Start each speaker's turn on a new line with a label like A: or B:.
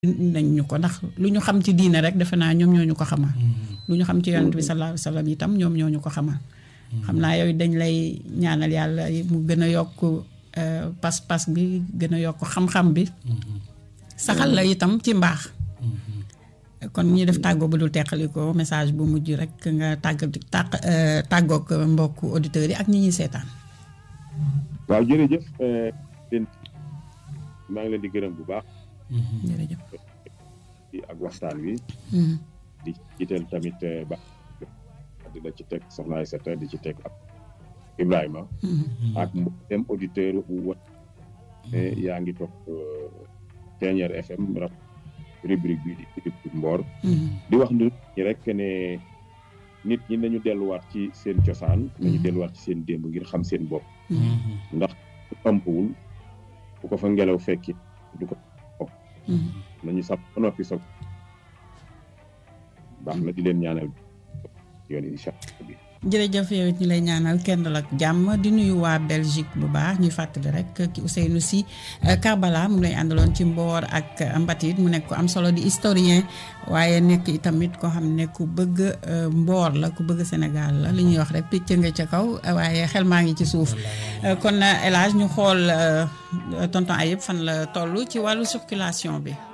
A: nañ ñu ko ndax lu ñu xam ci diine rek defe naa ñoom ñoo ñu ko xamal. lu ñu xam ci yonent bi sallallahu alayhi wa sallam itam ñoom ñoo ñu ko xamal. xam naa yooyu dañ lay ñaanal yàlla mu gën a yokk pas-pas bi gën a yokk xam-xam bi. saxal la itam ci mbaax. kon ñi def tàggoo bu dul teqaliko message bu mujj rek nga tàgg tàq tàggoog mbokku auditeurs yi ak ñi ñuy seetaan.
B: waaw jërëjëf maa ngi leen di gërëm bu baax.
A: jërëjëf.
B: ak waxtaan wi. di jiital tamit ba di la ci teg soxna Aïssata di ci teg ak Ibrahima. ak mboolem auditeur wa yaa ngi topp Ténière FM rap rubrique bi di rubrique Mboor. di wax nit ñi rek ne nit ñi nañu delluwaat ci seen cosaan. nañu delluwaat ci seen démb ngir xam seen bopp. ndax ëmpwul bu ko fa ngelaw fekki du ko nañu sax ba noppi soog baax na di leen ñaanal yoon incha allah.
A: jërëjëf yow it ñu lay ñaanal kenn ak jàmm di nuyu waa Belgique bu baax ñuy fàttali rek ki Ousseynou Sy Karbala mu lay àndaloon ci mboor ak mbatit mu nekk ko am solo di historien waaye nekk itamit koo xam ne ku bëgg mboor la ku bëgg Sénégal la li ñuy wax rek picc nga ca kaw waaye xel maa ngi ci suuf kon El Hadj ñu xool tonton Ayib fan la toll ci wàllu circulation bi.